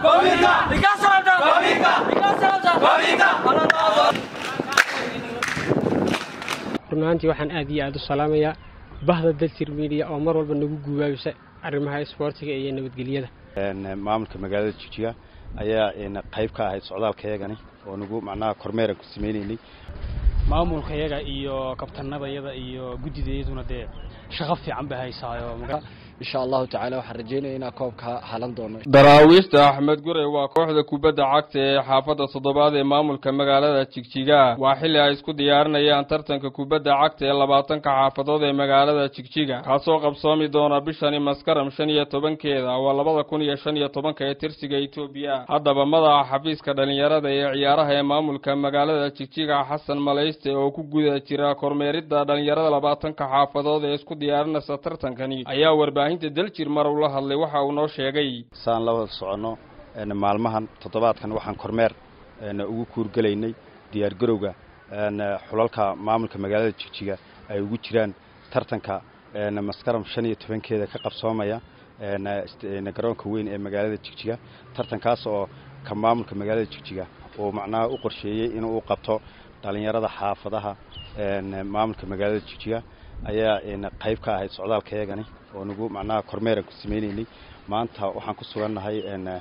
run ahaantii waxaan aad iyo aad u salaamayaa bahda dalsir media oo mar walba nagu guubaabisa arrimaha isboortiga iyo nabadgelyada maamulka magaalada jijiga ayaa qayb ka ahayd socdaalkayagani oo nagu macnaha kormeeran ku sameynaynay maamulkayaga iyo kabtanadayada iyo guddidayaduna dee shaqo fiican bay haysaayo insha allahu tacala waxaan rajeynaya inaan koobka halan doono daraawiishta axmed gurey waa kooxda kubadda cagta ee xaafadda toddobaad ee maamulka magaalada jigjiga waa xilli ay isku diyaarinayaan tartanka kubadda cagta ee labaatanka xaafadood ee magaalada jigjiga kaasoo qabsoomi doona bishani maskaram shan iyo tobankeeda waa labada kun iyo shan iyo tobanka ee tirsiga etoobiya haddaba madaxa xafiiska dhallinyarada ee ciyaaraha ee maamulka magaalada jigjiga xasan malayste oo ku guda jira kormeeridda dhallinyarada labaatanka xaafadood ee isku diyaarinaysa tartankani ayaa warbaahin daljir mar uu la hadlay waxa uu noo sheegay saan la wada soconno maalmahan toddobaadkan waxaan kormeer ugu kuurgelaynay diyaargarowga xulalka maamulka magaalada jigjiga ay ugu jiraan tartanka maskaram shan iyo tobankeeda ka qabsoomaya garoonka weyn ee magaalada jigjiga tartankaas oo ka maamulka magaalada jigjiga uu macnaha u qorsheeyey inuu u qabto dhallinyarada xaafadaha maamulka magaalada jigjiga ayaa qayb ka ahayd socdaalkayagani oo nagu macnaha kormeeran ku sameynaynay maanta waxaan ku sugannahay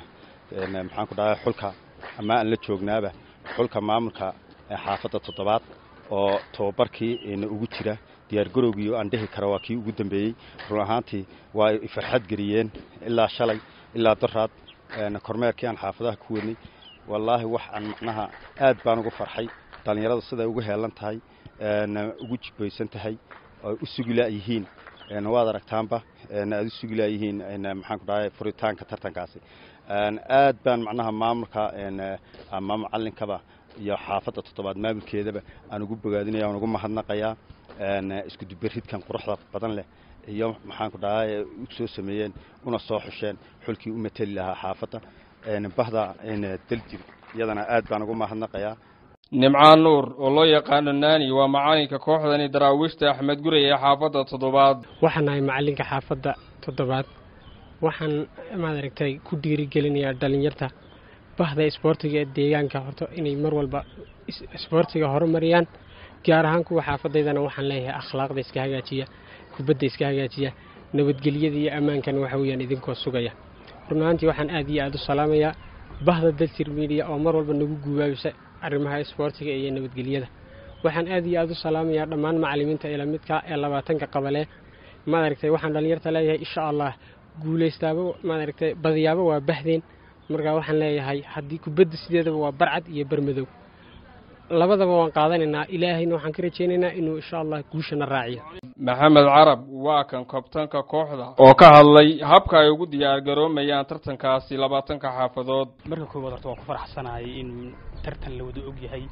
maxaan ku dhahay xulka ama aan la joognaaba xulka maamulka xaafadda toddobaad oo tobabarkii ugu jira diyaargarowgii oo aan dhihi kara waa kii ugu dambeeyey run ahaantii waa ay farxad geliyeen ilaa shalay ilaa doraad kormeerkii aan xaafadaha ku wadnay wallaahi wax aan macnaha aad baan ugu farxay dhallinyaradu siday ugu heelan tahay ugu jibbaysan tahay oo u sugilaayihiin waad aragtaanba aad u sugilaayihiin maxaan ku dhahay furitaanka tartankaasi aad baan macnaha maamulka ama macalinkaba iyo xaafadda toddobaad maamulkeedaba aan ugu bogaadinaya aan ugu mahadnaqayaa isku dubaridkan quruxda badan leh iyo maxaan ku dhahay u soo sameeyeen una soo xusheen xulkii u mateli lahaa xaafadda bahda daljir iyadana aad baan ugu mahadnaqayaa nimcaan nuur oo loo yaqaano naani waa macalinka kooxdani daraawiishta axmed gurey ee xaafadda toddobaad waxaan nahay macalinka xaafadda toddobaad waxaan maad aragtay ku dhiirigelinayaa dhallinyarta bahda isboortiga ee deegaanka horto inay mar walba isboortiga horumariyaan gaar ahaan kuwa xaafadaydana waxaan leeyahay akhlaaqda iska hagaajiya kubadda iska hagaajiya nabadgelyada iyo ammaankana waxa weeyaan idinkoo sugaya run ahaantii waxaan aad iyo aad u salaamayaa bahda dalsir media oo mar walba nagu guubaabisa arrimaha isboortiga iyo nabadgelyada waxaan aad iyo aad u salaamayaa dhammaan macalimiinta ila midka ee labaatanka qabalee maad aragtay waxaan dhallinyarta leeyahay insha allah guulaystaaba maad aragtay badiyaaba waa bahdeen markaa waxaan leeyahay haddii kubadda sideedaba waa barcad iyo barmadow labadaba waan qaadanaynaa ilaahayna waxaan ka rajaynaynaa inuu insha allah guushana raaciyo maxamed carab waa kan kabtanka kooxda oo ka hadlay habka ay ugu diyaargaroomayaan tartankaasi labaatanka xaafadood marka koowaad horta waan ku faraxsanahay in tartan la wada og yahay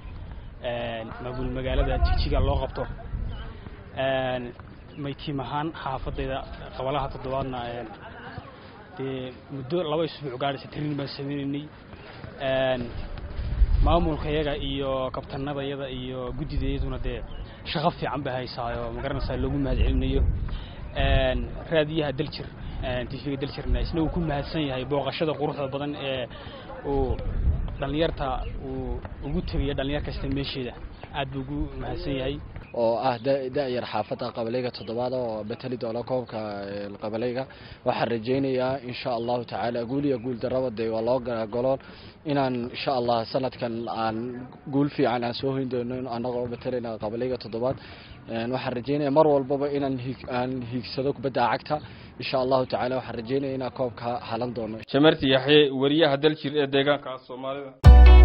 maamul magaalada jigjiga loo qabto may tiim ahaan xaafadayda qabalaha toddobaadna dee muddo laba isbuuc gaadhaysa tariin baan sameynaynay maamulkayaga iyo kabtanadayada iyo guddidayaduna dee shaqo fiican bay haysaayo magaranaysaa loogu mahad celinayo raadiyaha daljir tv-ga daljirna isna uu ku mahadsan yahay booqashada quruxda badan ee uu dhallinyarta uu ugu tegayo dhallinyar kasta meesheeda aad buu ugu mahadsan yahay oo ah da-yar xaafadda qabaleyga toddobaad oo beteli doona koobka qabaleyga waxaan rajaynayaa insha allahu tacaala guul iyo guul daraba dee waa loo goloon inaan insha allah sanadkan aan guul fiican aan soo hoyn doono anagoo beteleyna qabaleyga toddobaad waxaan rajaynaya mar walbaba inaan aan hiigsado kubadda cagta insha allahu tacala waxaan rajaynaya inaan koobka halan doono jamarti yaxye wariyaha daljir ee deegaanka soomaalida